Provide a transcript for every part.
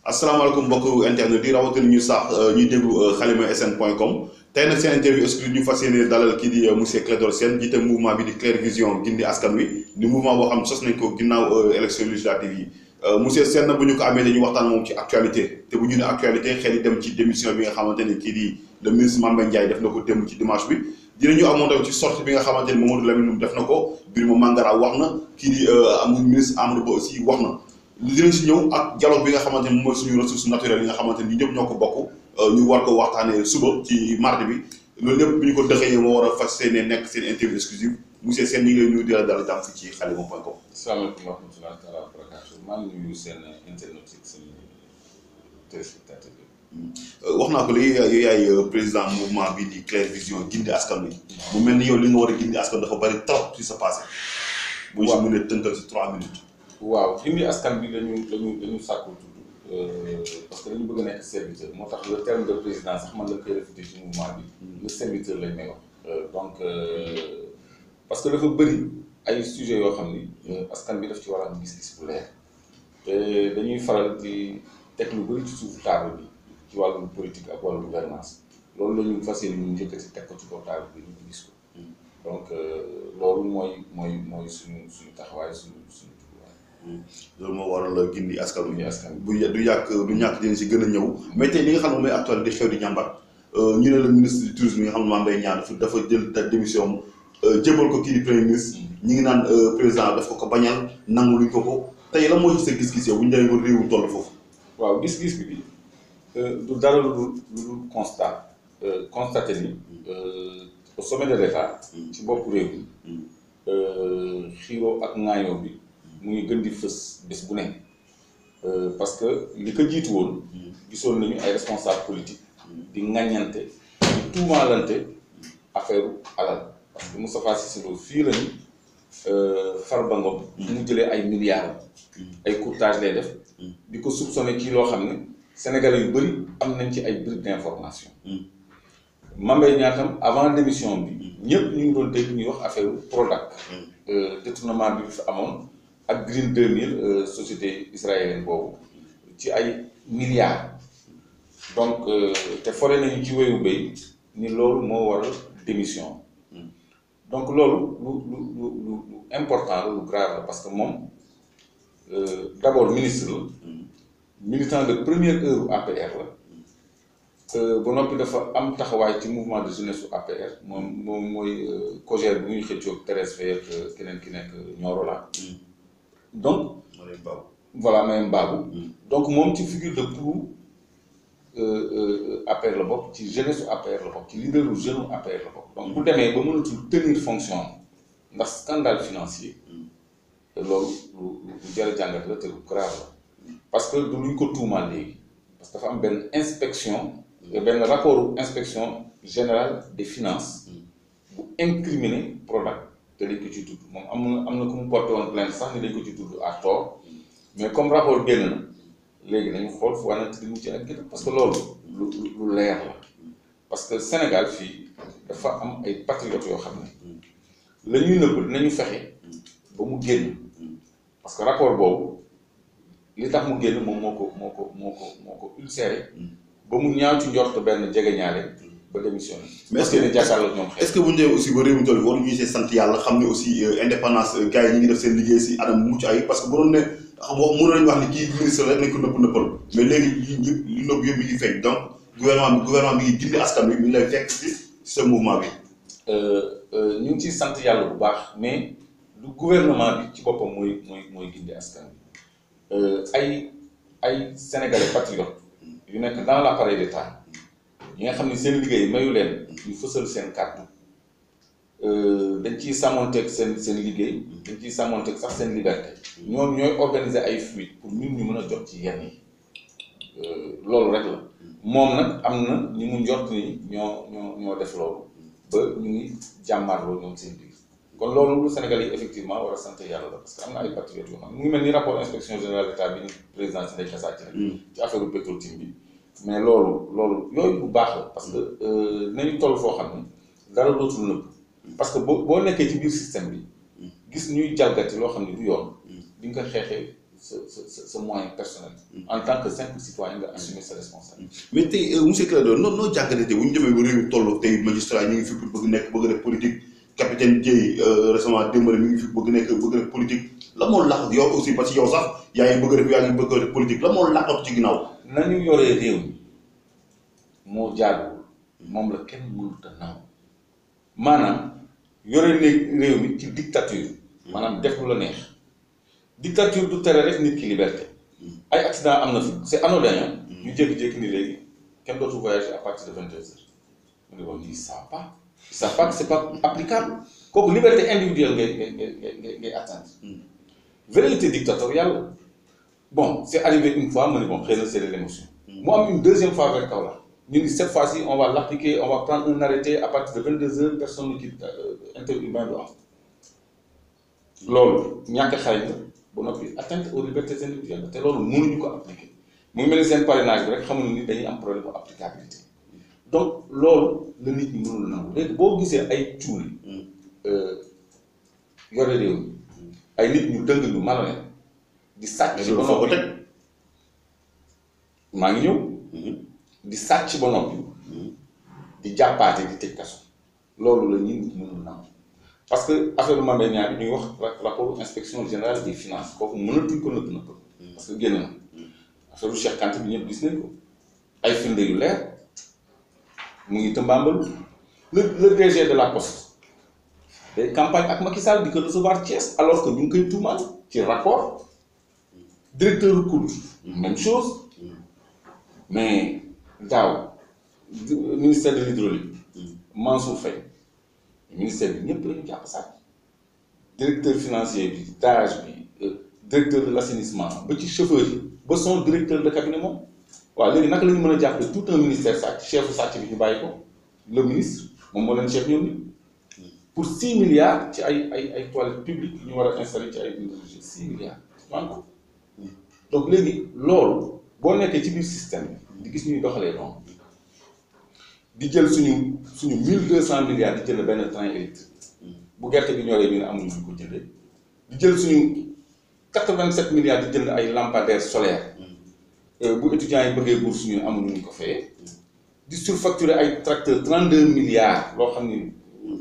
asalaamaaleykum mbokk internet yi rawatina ñu sax ñuy déglu xalima sn point com tey nag seen interview exclu ñu fas yéene dalal kii di monsieur Clédor Sène jiite mouvement bi di Clair Vision gindi askan wi di mouvement boo xam sos nañ ko ginnaaw élection législative yi monsieur Sène bu ñu ko amee dañuy waxtaan moom ci actualité te bu ñu ne actualité xel yi dem ci démission bi nga xamante ne kii di le ministre Mame Mbaye Ndiaye def na ko démb ci dimanche bi dinañu amoon tamit ci sortie bi nga xamante ni Mamadou Lamine Loum def na ko Birima Mangara wax na kii di amul ministre Amadou Ba aussi wax na dinañ si ñëw ak dialogue bi nga xamante ni moom mooy suñu ressources naturelles yi nga xamante ni ñëpp ñoo ko bokk ñu war ko waxtaanee suba ci mardi bi loolu lépp bu ñu ko dëxëyee moo war a fas yéene nekk seen interview exclusive monsieur Sène ñu ngi lay nuyu di la dalal jàmm fii ci xalima point com. salaamaaleykum wa rahmatulah taala wa barakaatu maa ngi nuyu seen internet yi seen téléspectateur wax naa ko léegi yow yaay président mouvement bi di Clair Vision gindi askan wi. mu mel ni yow li nga war a gindi askan dafa bari trop ci sa passé. bu ñu si mënee tënkal si trois minutes. waaw gindi askan bi dañu dañu dañu sàkku tudd parce que dañu bëgg a nekk serviteur moo tax le terme de président sax man la koy réfuté ci mouvement bi. le serviteur lañ may wax. donc parce que dafa bëri ay sujets yoo xam ni askan bi daf ci war a am gis-gis bu leer te dañuy faral di teg lu bëri ci suufu table bi ci wàllu politique ak wàllu gouvernance loolu la ñu fas yéene ñu njëkkati teg ko ci kaw table bi ñu gis ko donc loolu mooy mooy mooy suñu suñu taxawaay suñu suñu tuwaay. loolu moo waral la gindi askan wi. askan bu du yàq du ñàkk dinañ si gën a ñëw mais tey li nga xam ne mooy actualité di xew di ñàmbat ñu ne la ministre du tourisme yi nga xam ne Mame Mbaye Niang dafa dafa jël da démission jébal ko kii di premier ministre ñi ngi naan président daf ko ko bañal nangu luñ ko ko tey la moo ci sa gis-gis yow bu ñu demee ba réewu toll foofu. waaw gis-gis bi du dara lu dul lu dul constat constaté ni au sommet de l'État ci bopp réew mi xiiroo ak ŋaayoo bi mu ngi gën di fës bés bu ne parce que li ko jiitu woon gisoon nañu ay responsable politique di ŋaññante di tuumaalante affaire alal parce que Moustapha Cissé Lo fii lañu Farba Ngom mu jëlee ay milliards ay courtage lay def di ko soupçonné ci loo xam ne sénégalais yu bëri am nañ ci ay briques d'information Mame Mbaye Niang tam avant démission bi ñëpp ñu ngi doon dégg ñuy wax affaire Prodac détournement bi fi amoon ak Green 2000 société israélienne boobu ci ay milliards donc te fore nañu ci wéyu béy ni loolu moo waral démission donc loolu lu lu lu lu important la lu grave la parce que moom d'abord ministre la militant de première heure APR la ba noppi dafa am taxawaay ci mouvement de jeunesse su APR moom moom mooy cogère bi muy xëccoog Thérèse Faye ak keneen ki nekk Nioro la donc voilà même Babou donc moom ci figure de proue APR la bokk ci jeunesse su APR la bokk ci leaderu jeune APR la bokk donc bu demee ba mënatul tenir fonction ndax scandale financier te loolu lu lu jar a jàngat la te lu grave la parce que du luñ ko tuumaal léegi parce que dafa am benn inspection benn rapport inspection générale des finances bu incriminer Prodac te dañ ko ci tudd moom am na am na ku mu porté woon plainte sax ni dañ ko ci tudd à tort mais comme rapport génn na léegi nañu xool fu wànnante di mucc ak gën parce que loolu lu lu leer la parce que Sénégal fii dafa am ay patriotes yoo xam ne la ñuy nëbb dinañu fexe ba mu génn parce que rapport boobu li tax mu génn moom moo ko moo ko moo ko moo ko ulcéré ba mu ñaaw ci njort benn jegeñaale ba démissionné. mais est-ce que ne jàkkaarloo ñoom xëy est-ce que bu ñu demee aussi ba réew mi toll war ñu see sant yàlla xam ne aussi indépendance gars yi ñu ngi def seen liggéey si anam mucc ayib parce que bu doon ne xam nga mënoon nañu wax ni kii ministre rek nañ ko nëpp nëppal mais léegi li li nëpp yëpp mi ngi feeñ donc gouvernement bi gouvernement bi ngi gindi askan wi mi ngi lay fekk si sa mouvement bi. ñu ngi ciy sant yàlla bu baax mais du gouvernement bi ci boppam mooy mooy mooy gindi askan bi ay ay sénégalais patriotes yu nekk dans l'appareil d'État yi nga xam ne seen liggéey mayu leen ñu fësal seen kàddu dañ ciy sàmmonteeg seen seen liggéey dañ ciy sàmmonteeg sax seen liberté ñoom ñooy organiser ay fuites pour ñun ñu mën a jot ci yenn yi loolu rek la moom nag am na ñi mu njort ni ñoo ñoo ñoo def loolu ba ñu ngi jàmmaarloo ñoom seen biir kon loolu lu Sénégal yi effectivement war a sant yàlla la parce que am na ay patriotes yoo xam mu ngi mel ni rapport inspection générale d'État bi ni président si day xasaat ci rek ci affaire Petro-Tim bi mais loolu loolu yooyu bu baax la parce que dinañu toll foo xam ne dara dootul nëbb parce que boo boo nekkee ci biir système bi gis ñuy jalgati loo xam ne du yoon di nga ko xeexee sa sa sa sa moyen personnel. en tant que simple citoyen nga assumer sa responsabilité. mais tey monsieur Clédor noo noo jàngatee bu ñu demee ba réew mi toll tey magistrat ñu ngi fi bëgg nekk bëgg def politique capitaine Dièye récemment démb mi ngi fi bëgg nekk bëgg def politique la moo laq yow aussi parce que yow sax yaa ngi bëgg def yaa ngi bëgg def politique la moo laqatu ci ginnaaw. nañu yoree réew mi moo jaaduwul moom la kenn mënut a naw maanaam yore ne réew mi ci dictature maanaam def lu la neex dictature du tere rek nit ki liberté ay accident am na fi c'est anodin ñu jékki-jékki ni léegi kenn dootu voyager à partir de vingt deux heures mu ne bon ils savent pas ils savent pas que c'est pas applicable kooku liberté individuelle ngay ngay ngay ngay ngay atteindre velléité dictatoriale bon c'est arrivé une fois ma ne bon xëy na c'est de l'émotion mu am une deuxième fois vers Kaolack ñu ni cette fois-ci on va l'appliquer on va prendre un arrêté à partir de vingt deux heures personne ne quitte interurbain du am loolu ñàkk xarañ la ba noppi atteinte aux libertés individuelles te loolu mënuñu ko appliquer mu ngi mel ni seen parrainage bi rek xamuñu ni dañuy am problème bu applicabilité donc loolu la nit ñi mënul nangu léegi boo gisee ay cuuli yore réew mi ay nit ñu dëng ñu malhonnête di sàcc ba foo ko noppi teg. maa ngi ñëw di sàcc ba noppi di jàppaate di tëj kaso loolu la ñuy nit mënul nangu parce que affaire Mame Mbaye Niang bi ñuy wax ra- rapport inspection générale des finances kooku mënatuñ ko nëpp nëpp parce que génn na affaire Cheikh Kanté bi ñëpp gis nañ ko ay firnde yu leer mu ngi tëmbaambalu le le DG de la poste day campagne ak Macky Sall di ko recevoir Thiès alors que ñu ngi koy tuumaal ci rapport directeur du COUD même chose mais daaw di- ministère de l'hydraulique Mansour Faye ministère bi ñëpp la ñu jàpp sàcc directeur financier bi DAGE bi euh, directeur de l'assainissement ba ci chauffeur yi ba son directeur de cabinet moom waaw léegi naka la ñu mën a jàppale tout un ministère sàcc chefu sàcc bi ñu bàyyi ko le ministre moom moo leen chef ñoom ni pour six milliards ci ay ay ay toilettes publiques yu ñu war a installer ci ay universités six milliards donc donc léegi loolu boo nekkee ci biir système bi di gis ñuy doxalee noonu di jël suñu suñu mille deux cent milliards di jënd benn train électrique bu gerte bi ñoree ñu ne amuñu ñu ko jëndee di jël suñu quatre vingt sept milliards di jënd ay lampadaires solaires bu étudiants yi bëggee bourse ñu ne amuñu ñu ko fayee di surfacturer ay tracteurs trente deux milliards loo xam ni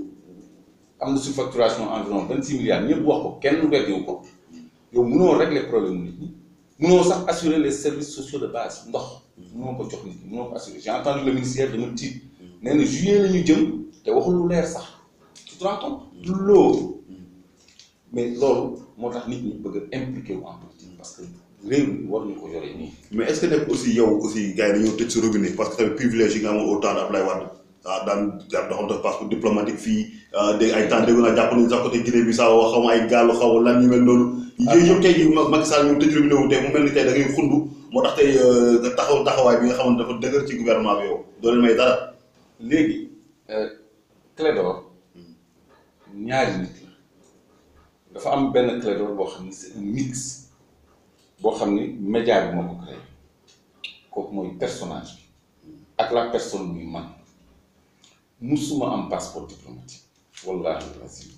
am na surfacturation environ vingt six milliards ñëpp wax ko kenn weddiwu ko yow mënoo régler problème nit ñi mënoo sax assurer les services sociaux de base ndox mënoo ko jox nit ñi mënoo ko assurer j'ai entendu le ministère dama tiit nee na juillet la ñu jëm te waxul lu leer sax tu te rends compte loolu mais loolu moo tax nit ñi bëgg a impliqué wu en politique parce que réew mi war ñu ko yore nii mais est ce que nekk aussi yow aussi gars yi dañoo tëj sa robinet parce que tamit privilège yi nga amoon au temps de Abdoulaye Wade ah daan daan doxantu passeport diplomatique fii dégg ay temps dégg naa jàpp nañu sax côté Guinée Bissau xaw ma ay gaalu xaw lan ñu mel noonu. yooyu yëpp tey jii Macky Sall ñu tëj robinet wu tey mu mel ni tey da ngay xundu moo tax tey nga taxaw taxawaay bi nga xamante dafa dëgër ci gouvernement bi yow doo leen may dara. léegi Clédor ñaari nit la dafa am benn Clédor boo xam ni c'est un mix boo xam ni média bi moo ko créé kooku mooy personnage bi ak la personne muy man musuma am passeport diplomatique wallahi lazim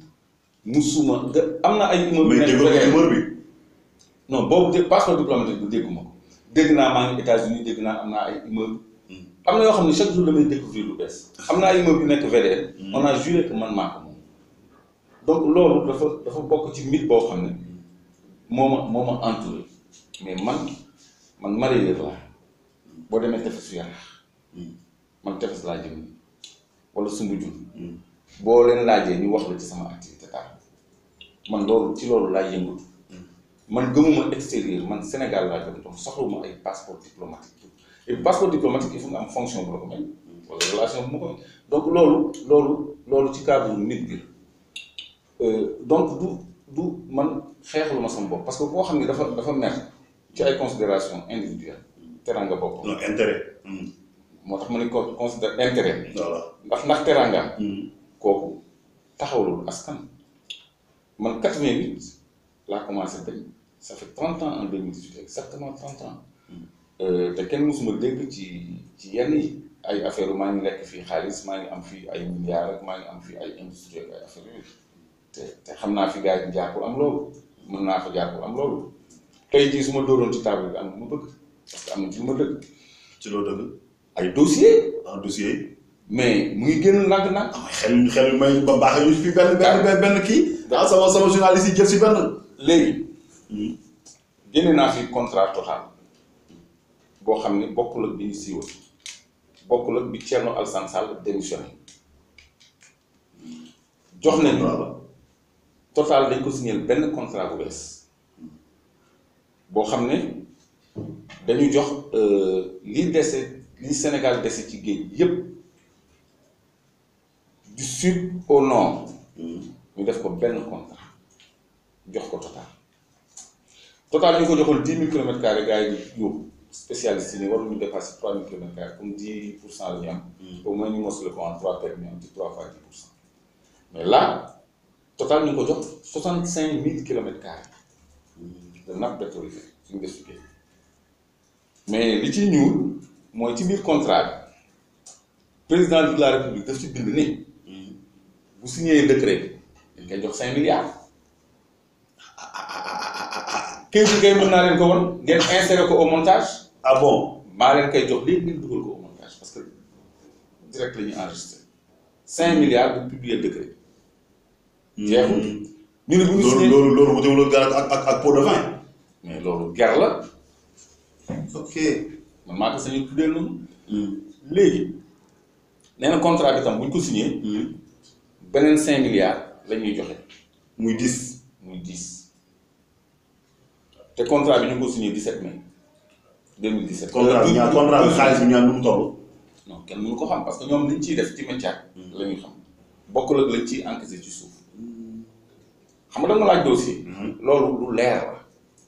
musuma nga am na ay immeuble mais déggoo ko numéro bi. non boobu de passeport diplomatique bu dégguma ko dégg naa maa ngi États-Unis dégg naa am naa ay immeuble am na yoo xam ne chaque jour damay découvrir lu bees am na ay immeuble yu nekk VDN on a juré que man maa ko moom donc loolu dafa dafa bokk ci mythe boo xam ne moo ma moo ma entouré mais man man mareyeur laa boo demee tefesu Yaraax man tefes laa jëm nii wala Soumbédioune boo leen laajee ñu wax la ci sama activité taal man loolu ci loolu laay yëngatu man gëmuma extérieur man Sénégal laa gëm donc soxlawuma ay passeport diplomatique et passeport diplomatique il faut nga am fonction bu la ko may wala relation bu ma ko may donc loolu loolu loolu ci cadre nit bi la donc du du man xeexlu ma sama bopp parce que koo xam ne dafa dafa mer ci ay considération individuelle teranga bopp non intérêt. moo tax ma ne ko considère intérêt voilà. ndax ndax teranga kooku taxawlul askan man 88 laa commencé dañ ça fait 30 ans en 2018 exactement 30 ans te kenn mësuma dégg ci ci yenn yi ay affaire maa ngi lekk fii xaalis maa ngi am fii ay milliards ak maa ngi am fii ay industrie ak ay affaire yooyu te te xam naa fi gars yi jaar pour am loolu mën naa fa jaar pour am loolu tey jii su ma dóoroon ci table bi am na ma bëgg parce que am na ci lu ma dëgg ci loo dëgg ay dossier en dossier yi mais mu ngi génn ndànk-ndànk ah xel xel may ba baax ñu fi benn benn benn benn kii ah sama sama journaliste yi jël si benn léegi génne naa fi contrat total boo xam ne bokkul ak bi ñu siiwal bokkul ak bi Thierno Alassane Sall démissionné jox nañu total dañ ko signé benn contrat bu bees boo xam ne dañu jox li dese li Sénégal dese ci géej yépp du sud au nord ñu def ko benn contrat jox ko total total ñu ko joxoon dix mille kilomètres carrés gars yi di yóbbu spécialiste yi ne waruñu dépasser trois mille kilomètres carrés comme dix pour cent la ñu am au moins ñu mos le ko en trois permis am ci trois fois dix pour cent mais là total ñu ngi ko jox soixante cinq mille kilomètres carrés de nappe pétrolière suñu des géej mais li ci ñuul mooy ci biir contrat bi président de la république daf ci bind ni bu signé décret bi dañ koy jox cinq milliards kayit bi kay mën naa leen ko won ngeen insérer ko au montage ah bon maa leen koy jox léegi ngeen dugal ko au montage parce que direct la ñuy enregistré cinq milliards bu publier décret bi jeexul ñu ne bu ñu loolu signé loolu loolu wutewul ak ak ak ak pot de vin mais loolu ger la ok man maa ko sañu tuddee noonu léegi nee na contrat bi tam bu ñu ko signé beneen cinq milliards la ñuy joxe muy dix muy dix te contrat bi ñu ngi ko signé 17 mai 2017. contrat bi ñaar contrat bi xaalis bi ñaar nu mu toll non kenn mënu ko xam parce que ñoom liñ ciy def ci métier la ñuy xam bokkul ak lañ ciy encaissé ci suuf xam nga dama laaj dossier. loolu lu leer la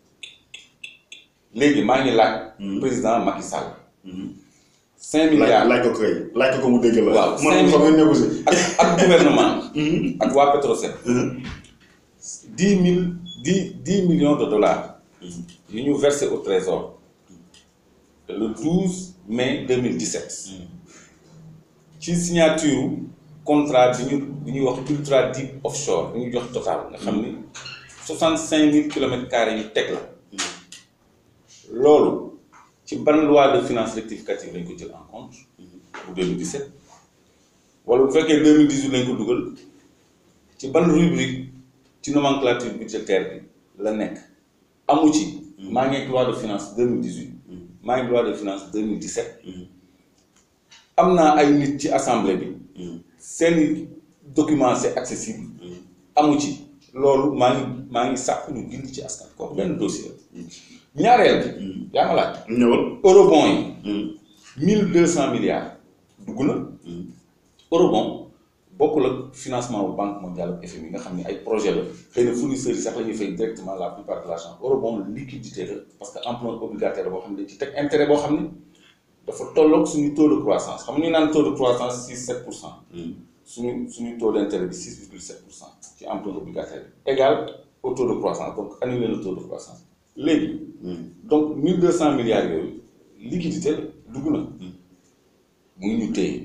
léegi maa ngi laaj. président Macky Sall. 5 milliards laaj laaj ko kay laaj ko ko mu dégg la waaw man xam nga négocier ak ak gouvernement ak waa Petrosen. dix mille dix dix millions de dollars. yu ñu versé au trésor le 12 mai 2017 ci signature contrat bi ñu bi ñuy wax ultra deep offshore bi ñu jox total nga xam ni 65 000 kilomètres carrés yu teg la loolu ci ban loi de finances rectificative lañ ko jël en compte pour 2017 wala bu fekkee 2018 lañ ko dugal ci ban rubrique ci nomenclature budgétaire bi la nekk amu ci maa ngi ak loi de finance 2018 maa ngi loi de finance 2017 am naa ay nit ci assemblée bi seeni document c'est accessible amu ci loolu maa ngi maa ngi sàkku ñu bind ci askan kooku benn dossier ñaareel bi yaa ma laaj ñëwal eurobond yi mille deux cent milliards dugg na eurobond bokkul ak financement bu banque mondiale ak FMI nga xam ne ay projet la xëy na fournisseurs yi sax la ñuy fay directement la plupart de l'argent eurobond liquidité la parce que emprunt obligataire la boo xam ne dañ ci teg intérêt boo xam ne dafa tolloog suñu taux de croissance xam nga ñu naan taux de croissance six sept pour cent suñu suñu taux d'intérêt bi six virgule sept pour cent ci emprunt obligataire bi égal au taux de croissance donc annuler le taux de croissance léegi donc mille deux cent milliards yooyu liquidité la dugg na mu ngi ñu téye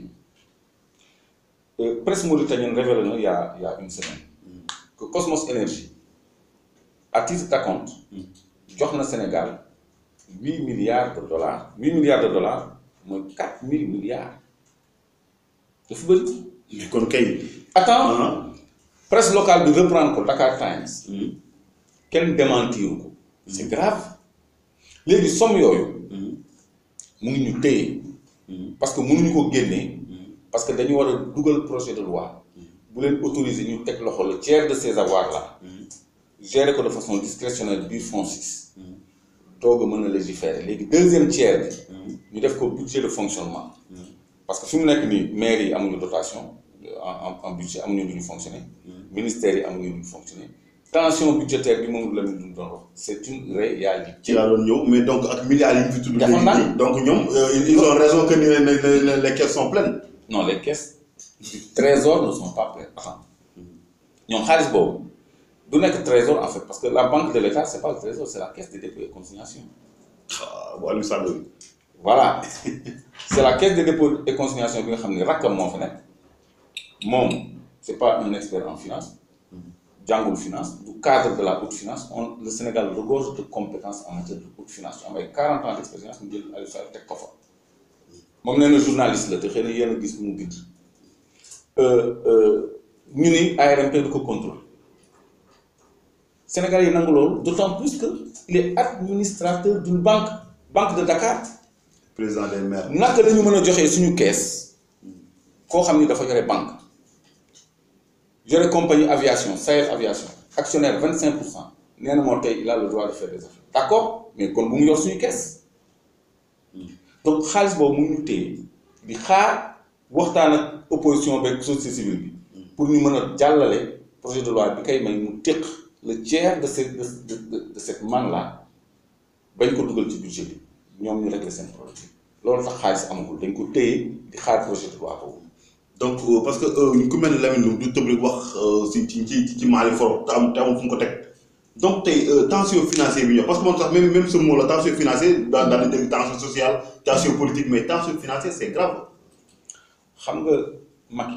presse mauritanienne révélé na il y a il y a une semaine que Cosmos Énergie à titre d'acompte jox na Sénégal huit milliards de dollars huit milliards de dollars mooy quatre mille milliards dafa bëri. mais kon kay. attends presse locale bi reprendre ko Dakar Times. kenn démentiru ko. c'est grave léegi somme yooyu. mu ngi ñu téye. parce que mënuñu ko génnee. parce que dañu war a dugal projet de loi. bu leen autoriser ñu teg loxo le tiers de ces avoirs là. gérer ko de façon discrétionnelle biir FONSIS. doog a mën a légiférer léegi deuxième tiers bi. ñu def ko budget de fonctionnement. parce que fi mu nekk nii maires yi amuñu dotation en en budget amuñu lu ñu fonctionner. ministères yi amuñu lu ñu fonctionner. tension budgétaire bi moom la ñu doon wax c'est une réalité. ci laa doon ñëw mais donc ak milliards yi ñu fi tudd. dafa naan léegi donc ñoom ils ont raison que ni les les caisses sont pleines. non les caisses du trésor ne sont pas pleines attends ñoom xaalis boobu du nekk trésor en fait parce que la banque de l'État c'est pas le trésor c'est la caisse des dépôts et consignations. ah bu Aliou Sall bi. voilà c'est la caisse des dépôts et consignations bi nga xam ne rakkam moo fa nekk moom c'est pas un expert en finance jàngul finance du cadre de la haute finance on le Sénégal regorge de compétences en matière de haute finance su am ay 40 ans d' expérience mu jël Aliou Sall teg ko fa moom nee na journaliste la te xëy na yéen a gis mu bind ñu ni ARMP du ko contrôle Sénégal yi nangu loolu d' autant plus que il est administrateur d'une banque banque de Dakar président des maires. naka la ñu mën a joxee suñu kees koo xam ni dafa yore banque yore compagnie aviation Sahel aviation actionnaire vingt cinq pour cent nee na moo tey il a le droit de faire des affaires d' accord mais kon bu mu yor suñu kees donc xaalis boobu mu ñu téye di xaar waxtaan ak opposition beeg société civile bi pour ñu mën a jàllale projet de loi bi kay may mu téq le tiers de cette de de de cette manne là bañ ko dugal ci budget bi ñoom ñu régler seen problème loolu tax xaalis amagul dañ ko téye di xaar projet de loi boobu. donc euh, parce que euh, ku mel ne Lamine Loum du tëb rek wax euh, si ci ci ci Mali for te am te am fu mu ko teg donc tey tension financière bi ñëw parce que moom sax même même ce mot la tension financière daan daan dégg tension sociale tension politique mais tension financière c' est grave. xam nga Macky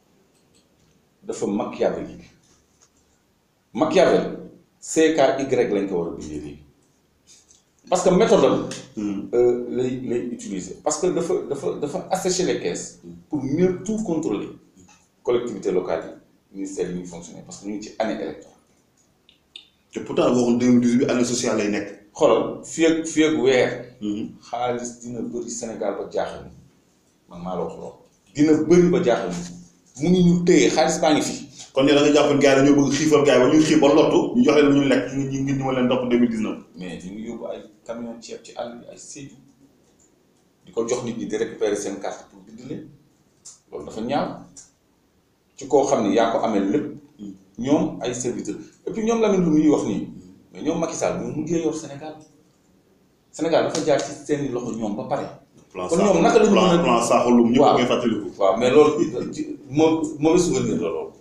dafa machiavélique Machiavel CKY lañ ko war a bindee léegi parce que méthode am lay lay utiliser parce que dafa dafa dafa assécher les caisses pour mieux tout contrôler collectivité locale yi ministère yi ñuy fonctionner parce que ñu ngi ci année électorale te pourtant waxoon 2018 année sociale lay nekk. xoolal fii ak fii ak weer xaalis dina bëri Sénégal ba jaaxal ni man maa la wax loolu dina bëri ba jaaxal ni mu ngi ñu téye xaalis baa ngi fi kon yow da nga jàpp ne gars yi dañoo bëgg xiifal gars yi ba ñu xiif ba lottu ñu jox leen lu ñu lekk ñu ngi ñu ngi ma leen topp 2019. mais ñu ngi yóbbu ay camion ceeb ci àll bi ay séddu di ko jox nit ñi di récupérer seen carte pour bind leen loolu dafa ñaaw ci koo xam ne yaa ko amee lépp ñoom ay serviteurs et puis ñoom Lamine lu muy wax nii mais ñoom Macky Sall ñoom mujjee yor Sénégal Sénégal dafa jaar ci seeni loxo ñoom ba pare. plan kon ñoom naka la ñu mën a plan plan Sakholoum ñëpp waaw ngay fàttaliku. waaw mais loolu ci moo mauvais souvenir la loolu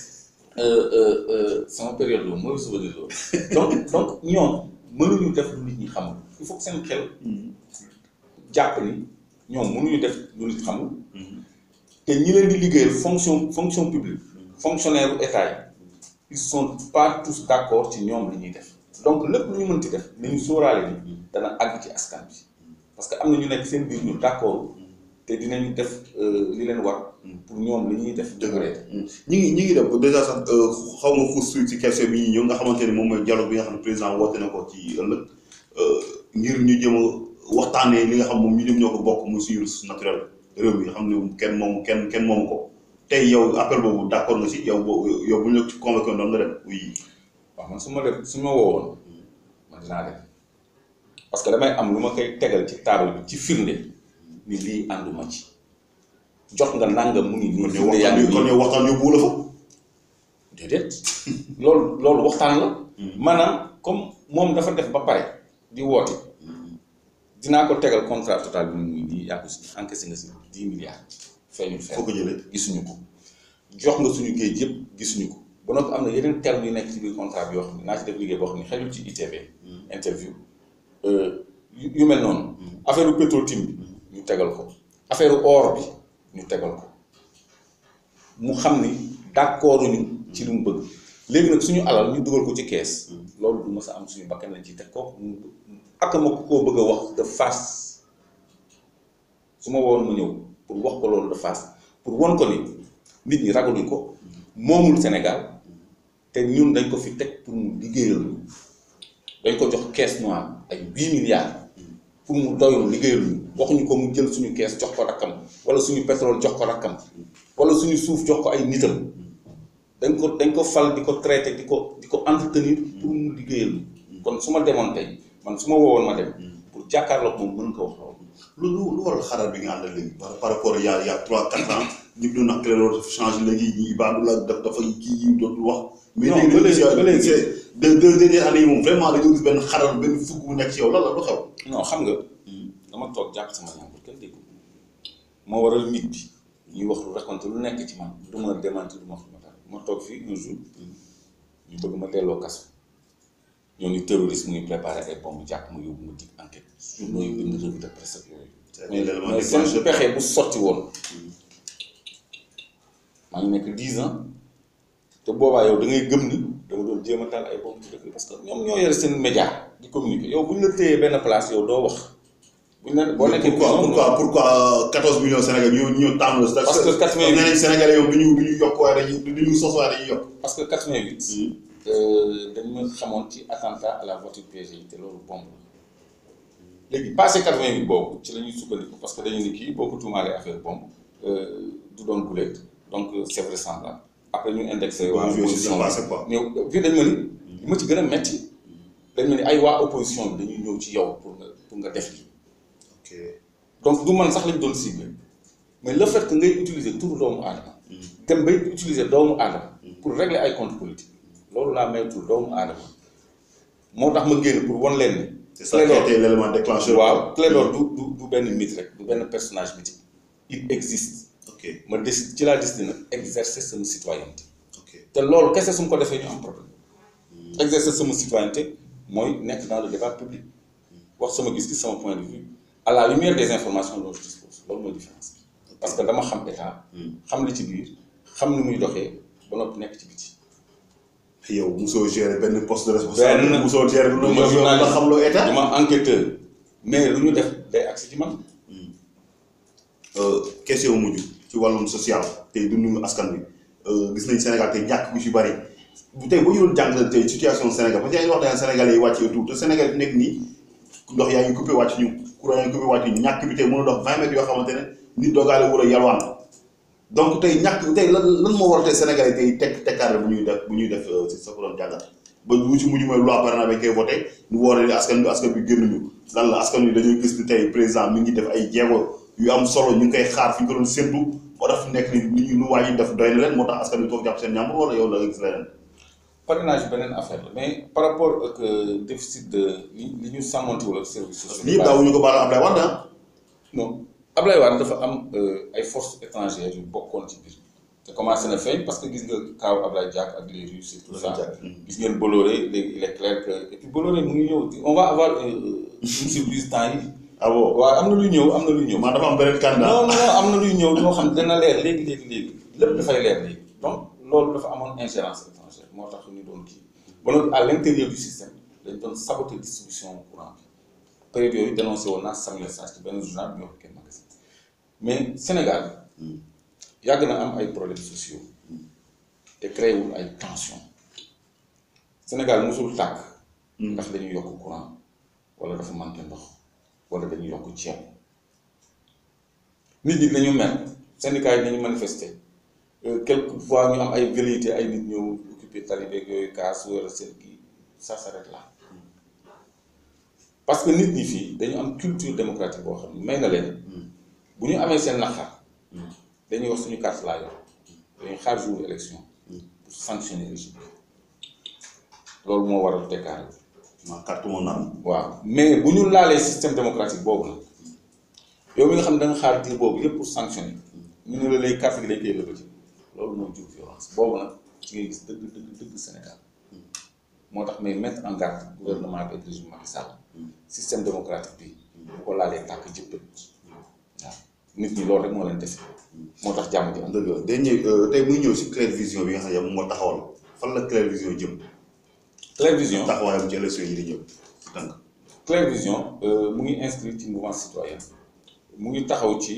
sama période loolu mauvais souvenir loolu donc donc ñoom mënuñu def lu nit ñi xamul il faut que seen xel jàpp ni ñoom mënuñu def lu nit xamul te ñi leen di liggéeyal fonction fonction publique fonctionnaire u état yi ils sont pas tous d' accord ci ñoom li ñuy def donc lépp lu ñu mënti def nañu sóoraale ni dana àgg ci askan bi parce que am na ñu nekk seen biir ñu d' accord te dinañu def li leen war pour ñoom li ñuy def dëgëree ñi ngi ñi ngi def dèjà sax xaw nga xuus ci question bi ñuy ñëw nga xamante ni moom mooy dialogue bi nga xam ne président woote na ko ci ëllëg ngir ñu jëm a waxtaanee li nga xam moom ñu jëm ñoo ko bokk muy suñu ressource naturelle réew mi nga xam ne kenn moomu kenn kenn moomu ko tey yow appel boobu d' accord nga si yow boo yow bu ñu la ci convoqué doon nga dem oui. waaw man su ma def su ma woowoon man dinaa dem parce que damay am lu ma koy tegal ci table bi ci firnde ni lii ànduma ci jot nga nangam mu ngi nii. kon yow firnde yaa waxtaan ngi kon nii yow waxtaan yóbbu la fa. déedéet loolu loolu waxtaan la. maanaam comme moom dafa def ba pare di woote dinaa ko tegal contrat total bi mu ngi nii yaa ko si encaissé nga si dix milliards. feeñul foo fenn ko jëlee. gisuñu ko jox nga suñu géej yëpp gisuñu ko ba noppi am na yeneen termes yu nekk ci biir contrat bi yoo xam ne naa ci def liggéey boo xam ne xelul ci ITV. interview yu yu mel noonu. affaire u Petro-Tim bi ñu tegal ko affaire or bi ñu tegal ko mu xam ni d'accord ñu ci lu mu bëgg léegi nag suñu alal ñu dugal ko ci kees. loolu du mës a am suñu bakkan lañ ci teg kooku ak ma koo bëgg a wax de face su ma woon ma ñëw pour wax ko loolu de face pour won ko ni nit ñi ragaluñ ko moomul Sénégal te ñun dañ ko fi teg pour mu liggéeyal ñu dañ ko jox caisse noire ay huit milliards pour mu doylu liggéeyal ñu waxuñu ko mu jël suñu kees jox ko rakkam wala suñu pétrole jox ko rakkam wala suñu suuf jox ko ay nitam dañ ko dañ ko fal di ko traité di ko di ko entretenir pour mu liggéeyal ñu kon su ma demoon tey man su ma woowoon ma dem pour jàkkaarloog moom mën ko wax loolu lu lu lu waral xalaat bi nga àndal léegi par par rapport y' a y' a trois quatre ans ñu ngi doon wax Clédor dafa changé léegi ñi Ibadou la daf dafa kii yi dootul wax. mais Non, léegi ba léegi- ba léegi. c'est deux deux dernières années yi moom vraiment dañoo gis benn xaral benn fukk bu nekk ci yow lan la lu xew. non xam nga dama toog jàpp sama ñaar kenn déggu moo waral nit bi ñuy wax lu raconté lu nekk ci man du ma démentir du ma wax lu ma dara ma toog fii un jour ñu bëgg ma delloo kaso ñoo ni terroriste mu ngi préparé ay bombe jàpp ma yóbbu ma dig enquête journaux yi bind revue de presse ak yooyu mais l'élément mais seen déclencheur. pexe bu sotti woon maa ngi nekk dix ans te boobaa yow da ngay gëm ni jéem a taal ay bomb ci dëkk parce que ñoom ñoo yore seen média di communiquer yow bu ñu la téyee benn place yow doo wax bu ñu la boo nekkee pourquoi pourquoi pourquoi 14 millions Sénégal ñu ñu tànn la. Parce que 88 nee nañ Sénégalais yow du ñu du ñu yokk waaye dañuy du ñu sos waaye dañuy yokk. parce que 88 dañu ma xamoon ci attentat à la voiture piégée te loolu bombe la léegi passé 88 boobu ci la ñuy sukkandiku parce que dañu ni kii boo ko tuumaalee affaire bombe du doon guléet donc c' est vraisemblable après ñu indexé waa Waaw, yooyu c'est opposition passé quoi. bi ñëw fii dañ ma ni li ma ci gën a metti dañ ma ni ay waa opposition bi dañuy ñëw ci yow pour nga pour nga def lii ok donc du man sax lañ doon ciblé mais le fait que ngay utiliser turu doomu aadama dem bay utiliser doomu aadama pour régler ay compte politique loolu laa maytul doomu aadama moo tax ma génn pour wan leen ni c'est ça qui a été l'élément déclencheur. waaw Clédor du du du benn mythe rek du benn personnage mythique il existe ok ma décide ci laa décidé nag exercer sama citoyenneté ok te loolu kese su ma ko defee ñu am problème exercer sama citoyenneté mooy nekk dans le débat public wax sama gis-gis sama point de vue à la lumière des informations dont je dispose loolu mooy différence bi parce que dama xam état xam li ci biir xam ni muy doxee ba noppi nekk ci biti yow mosoo gérer benn poste de responsable. Benn. mosoo gérer lu du ma yow nga xam loo état. dama enquêteur mais lu ñu def day agsi ci man question mujj ci wàllum social tey dundu askan bi gis nañ Sénégal tey ñàkk bu ci bari bu tey boo ñu doon jàngal tey situation Sénégal parce que yaa ngi wax daan Sénégalais yi wàccee tout te Sénégal fi nekk nii ndox yaa ngi coupé wàcc ñu courant yaa ngi coupé wàcc ñu ñàkk bi tey mën a dox 20 mètres yoo xamante ne nit doogaale wala yalwaan donc tey ñàkk tey lan lan moo war tey Sénégalais tey tekk tekkaare bu ñuy def bu ñuy def si sa ko doon jàngat ba lu ci mujj mooy loi parrainage bi koy voté ñu woore ni askan bi askan bi génnuñu lan la askan wi dañuy gis ni tey président mi ngi def ay jéego yu am solo ñu ngi koy xaar fi ñu ko doon séntu moo tax fi nekk ni nit ñi lu waa ji def doy na leen moo tax askan bi toog jàpp seen ñàmbur wala yow la nga gis leneen parrainage beneen affaire la mais par rapport ak euh, déficit de li li ñu sàmmanti wala service sociaux lii daawuñu ko baal Ablaye Wade ah non Ablaye Wade dafa am euh, ay forces étrangères yu bokkoon ci biir te commencé na feeñ parce que gis nga kaaw Ablaye Diack ak les Russes et tout ça gis ngeen Bolloré léegi il est clair que et puis Bolloré mu ngi ñëw on va avoir euh, une surprise temps yi ah bon waaw am na luy ñëw am na luy ñëw maa dafa am beneen candidat non non non am na luy ñëw loo xam ne dana leer léegi léegi léegi lépp dafay leer léegi donc loolu dafa amoon ingérence étrangère moo tax ñu doon kii ba noppi à l' intérieur du système dañ doon saboter distribution courant bi période yooyu dénoncé woon naa Samuel Sarr ci benn journal bi ñu wax kenn magasin mais Sénégal yàgg na am ay problèmes sociaux te créé wul ay tensions Sénégal mosul tàkk ndax dañuy yokk courant wala dafa manqué ndox wala dañuy yokk ceeb nit ñi dañu mer syndicat yi dañu manifester quelquefois ñu am ay velléité ay nit ñëw occupé talibeeg yooyu kaas wala seen kii ça s'arrête là parce que nit ñi fii dañu am culture démocratique boo xam ne may na leen bu ñu amee seen naqar dañuy wax suñu carte laa yor dañuy xaar jour élection pour sanctionner régime bi loolu moo waral tekkaare ma carte moo naan waaw mais bu ñu laalee système démocratique boobu nag yow mi nga xam ne da nga xaar diir boobu yëpp pour sanctionner ñu ne la lay carte gi dañ koy lëkkati loolu mooy jur violence boobu nag ci ngay gis dëgg dëgg dëgg Sénégal moo tax may mettre en garde gouvernement bi ak régime Macky Sall système démocratique bi bu ko laalee tàkk jëppët waaw nit ñi loolu rek moo leen dese moo tax jàmm ji am. dëgg la day ñëw tey muy ñëw si Clair Vision bi nga xam ne yow moo taxawal fan la Clair Vision jëm Clair Vision taxawaayam ci élection yi di ñëw tànk Clair Vision mu ngi inscrit ci mouvement citoyen mu ngi taxaw ci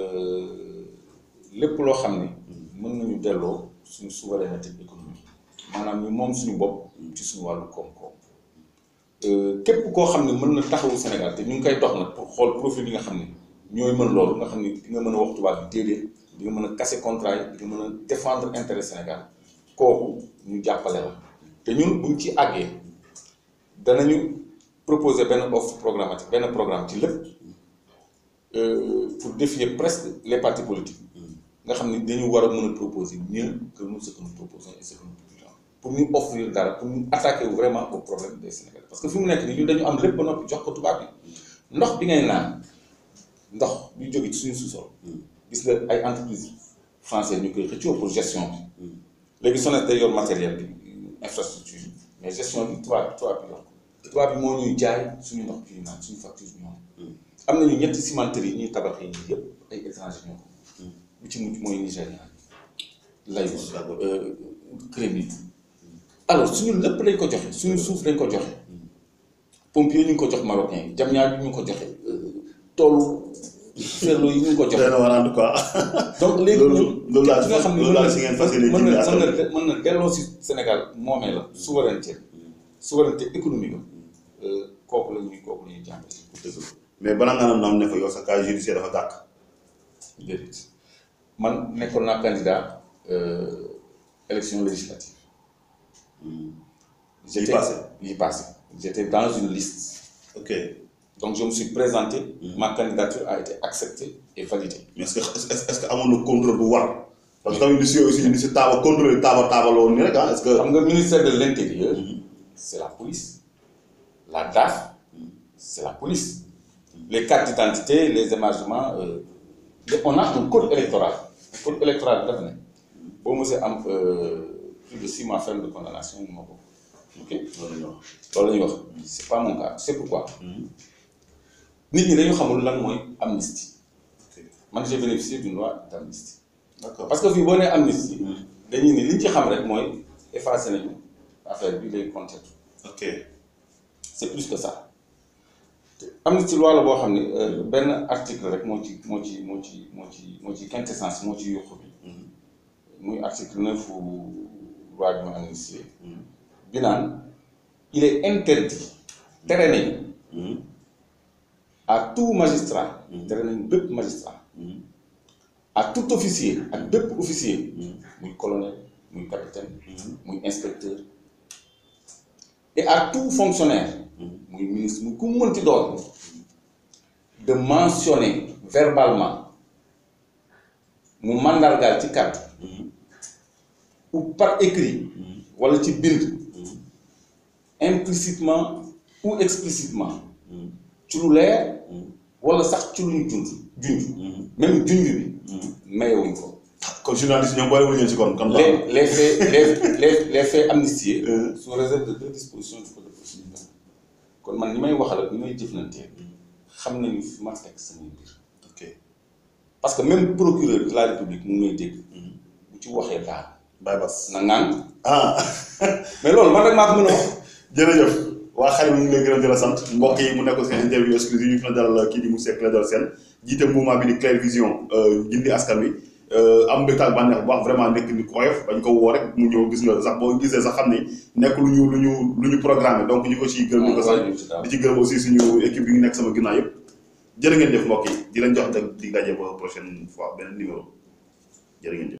lépp loo xam ni mën nañu delloo suñu souveraineté économique maanaam ñu moom suñu bopp ci suñu wàllu koom-koom képp koo xam ne mën na taxawu Sénégal te ñu ngi koy dox nag pour xool profil yi nga xam ne ñooy mën loolu nga xam ne di nga mën a wax tubaab bi déedéet di nga mën a casser contrat yi di nga mën a défendre intérêt Sénégal kooku ñu jàppale la te ñun buñ ci àggee danañu proposer benn offre programmatique benn programme ci lépp pour défier presque les partis politiques nga xam ne dañu war a mën a proposer mieux que nous ce que nous proposons et ce que nous publions pour ñu offrir dara pour ñu attaquer vraiment au problème des Sénégalais parce que fi mu nekk nii ñun dañu am lépp ba noppi jox ko tubaab bi ndox bi ngay naan ndox bi jóge ci suñu sous-sol gis nga ay entreprises françaises ñu koy xëccoo pour gestion bi léegi SONES day yor matériel bi infrastructure yi mais gestion bi tubaab bi tubaab bi yor ko tubaab bi moo ñuy jaay suñu ndox bi ñu naan suñu facture ñoom am nañu ñetti cimenterie yi ñuy tabax yi yëpp ay étranger ñoo ko bu ci mujj mooy Nigérian Lagos Crémit alors suñu lépp lañ ko joxe suñu suuf lañ ko joxe pompier ñu ngi ko jox marocain yi jam ñaar ñu ngi ko joxe toolu ferlo yi ñu ngi ko joxe doy na waar en tout cas donc léegi loolu ñun loolu laa ki nga xam ne loolu laa si ngeen fas yéene mën na jëndee mën askan na mën na delloo si Sénégal moomee la souveraineté souveraineté économique la kooku la ñuy kooku la ñuy jàngale dëgg la mais balaa nga naan ne fa yow sa cas judiciaire dafa gàkk déedéet man nekkoon naa candidat euh, élection législative Yi passé. yi passé j'étais dans une liste ok donc je me suis présenté ma candidature a été acceptée et validée mais est-ce que est-ce est-ce que amoon na contrôle bu war parce que tamit li si aussi li si taaba contrôle taaba taaba la woon nii rek ah est-ce que. xam nga ministère de l'intérieur c'est la police la DAF c'est la police les cartes d'identité les émargements euh, on a un code électoral un code électoral bi dafa ne boo mosee am euh, plus de six mois ferme de condamnation mu ma ko ok loolu la ñu wax. loolu la ñuy wax c'est pas mon cas c'est pourquoi nit ñi dañu xamul lan mooy amnistie ok man j'ai bénéficié d'une loi d'amnistie d'accord parce que fii boo nee amnistie dañuy ni li ñu ci xam rek mooy effacé nañu affaire bi lay compter ok c'est plus que ça te amnistie loi la boo xam ne euh, benn article rek moo ci moo ci moo ci moo ci moo ci quintessence moo ci yuqu bi muy article neuf loi bi ma amnistie bi naan il est interdit tere nañu à tout magistrat tere nañu bépp magistrat à tout officier ak bépp officier muy colonel muy capitaine muy inspecteur et à tout fonctionnaire muy ministre muy ku mu mënti doon de mentionner verbalement mu mandargaal ci kàddu ou par écrit wala ci bind implicitement ou explicitement ci lu leer wala sax ci lu ñu junj junj même junj bi mayewuñ ko kon journaliste ñoom boolewuñu leen si kon kon. les les faits les les les faits amnistiés sous réserve de deux dispositions du code de procédure pénale kon man ñi may waxal ak ñi may jëflantee xam nañu fi ma teg samay mbir ok parce que même procureur de la république mu ngi may dégg bu ci waxee daal Baye Bass. na ngaan ah mais loolu man rek maa ko mën a wax jërëjëf waa xale bi ñu ngi lay gërëm di la sant mbokk yi mu nekk seen interview exclusive ñu fi na dalal kii di monsieur Clédor Sène jiite mouvement bi di Clair Vision gindi askan wi am mbégte ak bànneex bu baax vraiment nekk nit ku oyof bañ ko woo rek mu ñëw gis nga sax boo gisee sax xam ni nekk lu ñu lu ñu lu ñu programmé donc ñu ko ciy gërëm di ko sant di ci gërëm aussi suñu équipe bi ngi nekk sama ginnaaw yëpp jërë ngeen jëf mbokk yi di leen jox dag di daje ba prochaine fois beneen numéro jërë ngeen jëf